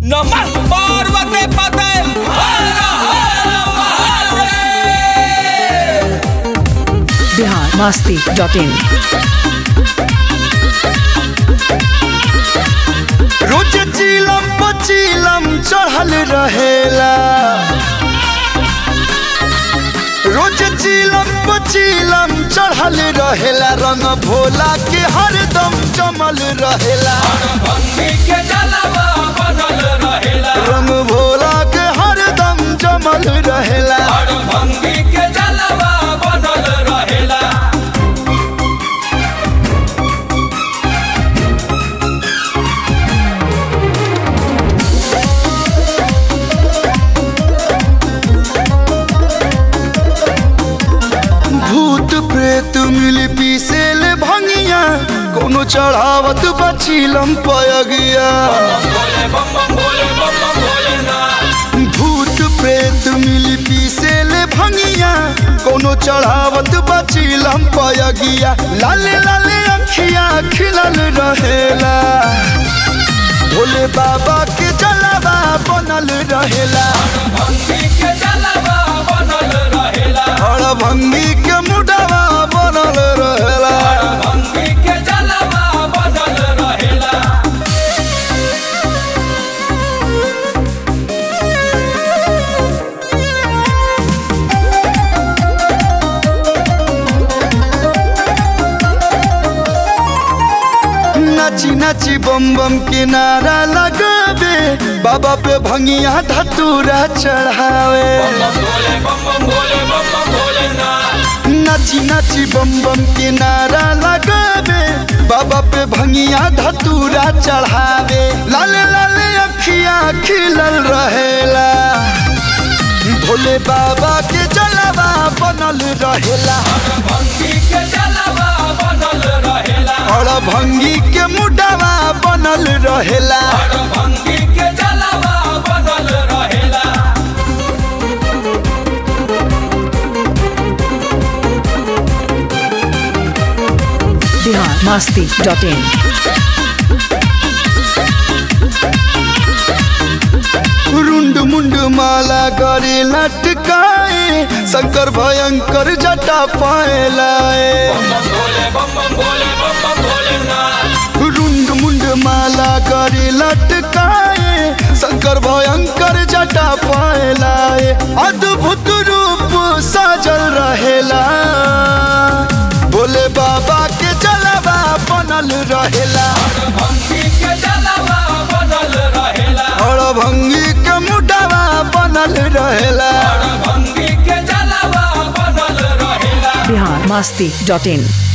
नमः पार्वती पते हर हर महादेव बिहार मस्ती डॉट इन रोज चीलम पचीलम चढ़ल रहेला रोज चीलम पचीलम चढ़ल रहेला रंग भोला के हरदम जमल रहेला भंगी के जलवा बनल रहेला रंग भोला के हरदम जमल रहेला हर भंगी के जलवा बनल रहेला भूत प्रेत मिल पीसेल भंगिया कोनो चढ़ावत बचीलम पयगिया बोले बम बम बोले बम बम बोले ना भूत प्रेत मिल पीसेल भंगिया कोनो चढ़ावत बचीलम पयगिया लाले लाले अखिया खिलल रहेला भोले बाबा के जलवा बनल रहेला भंगी के जलवा बनल रहेला और भंगी के मुडवा बनल रहेला भंगी के जलवा बनल रहेला नाची नाची बम बम के नारा लगावे बाबा पे भंगिया धतूरा चढ़ावे बम बोले बम बम बोले बम बम बोले ना नाची नाची बम बम के नारा लगावे बाबा पे भंगिया धतूरा चढ़ावे लाले लाले अखिया खिलल रहेला भोले बाबा के जलवा बनल रहेला भंगी के जलवा बनल रहेला और भंगी के मुडवा बनल रहेला हर भंगी के जलवा बनल रहेला बिहार मस्ती डॉट इन रुंड मुंड माला करे लटकाए शंकर भयंकर जटा पाए लाए बम बोले बम बम बोले बम बम बोले ना रुंड मुंड माला करे लटकाए शंकर भयंकर जटा पाए लाए अद्भुत रूप साजल रहेला भोले बाबा के जलवा बनल रहेला भंगी के जलवा बनल रहेला और भंगी के मुडवा बनल रहेला हर भंगी के जलवा बनल रहेला बिहार मस्ती डॉट इन